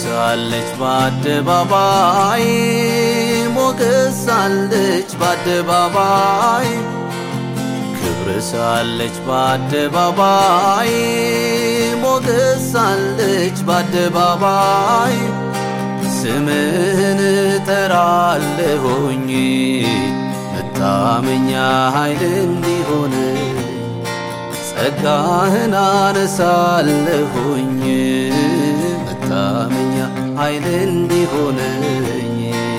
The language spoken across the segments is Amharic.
ሳለች በአደባባይ ሞገስ ሳለች በአደባባይ ክብር ሳለች በአደባባይ ሞገስ ሳለች በአደባባይ ስምህን እጠራለሁኝ መታመኛ ኃይል እንዲሆን ጸጋህን አነሳለሁኝ መታመኛ ኃይል እንዲሆነኝ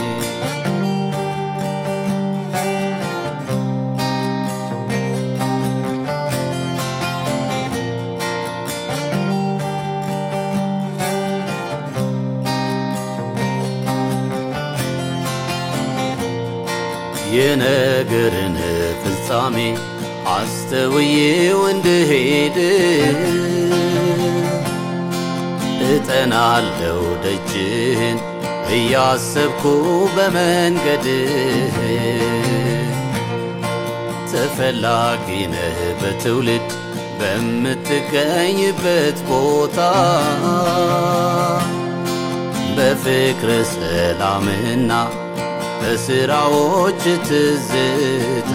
የነገርን ፍጻሜ አስተውዬው እንድሄድ እጠናለው ደጅህን እያሰብኩ በመንገድህ ተፈላጊ ነህ በትውልድ በምትገኝበት ቦታ በፍቅር ሰላምና በስራዎች ትዝታ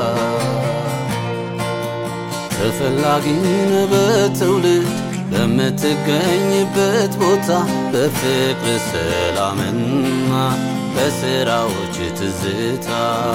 ተፈላጊን በትውልድ በምትገኝበት ቦታ በፍቅር ሰላምና በስራዎች ትዝታ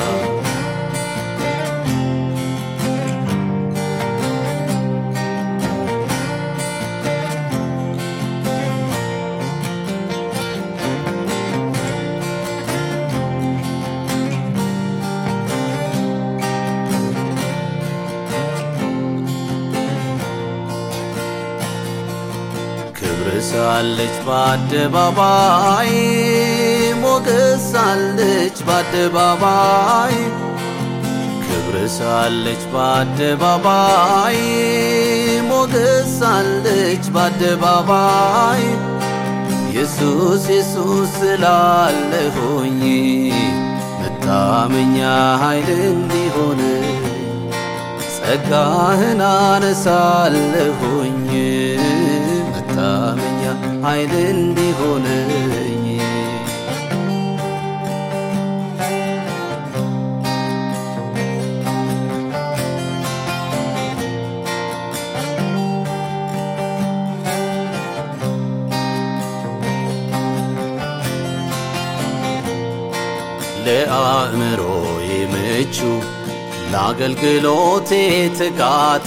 ክብር ሳለች በአደባባይ ሞገስ ሳለች በአደባባይ ክብር ሳለች በአደባባይ ሞገስ ሳለች በአደባባይ ኢየሱስ ኢየሱስ ስላለሁኝ መታመኛ ኃይል እንዲሆን ጸጋህን አነሳለሁኝ መታመኛ ኃይል እንዲሆነኝ ለአእምሮዬ ምቹ ለአገልግሎቴ ትጋት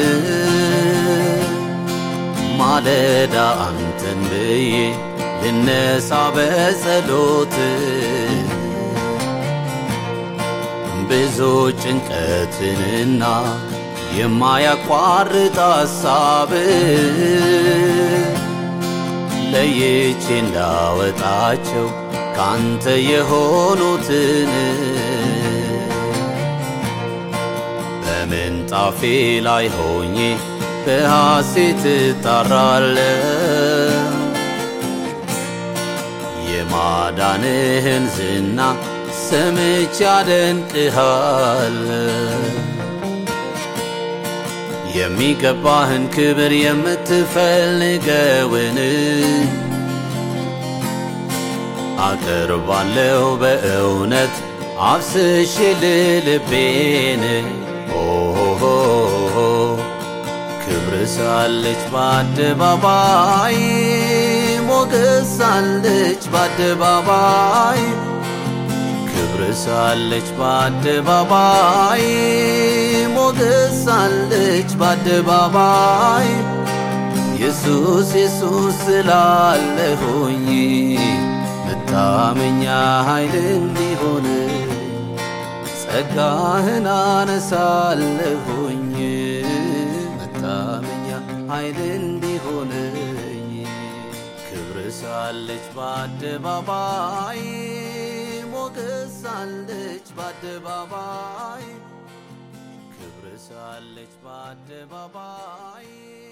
ማለዳ አንተን ብዬ ልነሳ በጸሎት ብዙ ጭንቀትንና የማያቋርጥ ሐሳብ ለይቼ እንዳወጣቸው ካንተ የሆኑትን በምንጣፌ ላይ ሆኜ በሐሴት እጣራለሁ የማዳንህን ዝና ሰምቼ አደንቅሃለሁ የሚገባህን ክብር የምትፈልገውን አቀርባለሁ በእውነት አፍስሼ ልልቤን ኦሆ ክብር ሳለች በአደባባይ ሞገስ ሳለች በአደባባይ ክብር ሳለች በአደባባይ ሞገስ ሳለች በአደባባይ ኢየሱስ ኢየሱስ ስላለሁኝ መታመኛ ኃይል እንዲሆን ጸጋህን አነሳለሁኝ መታመኛ ኃይል እንዲሆነኝ ክብር ሳለች በአደባባይ ሞገስ ሳለች በአደባባይ ክብር ሳለች በአደባባይ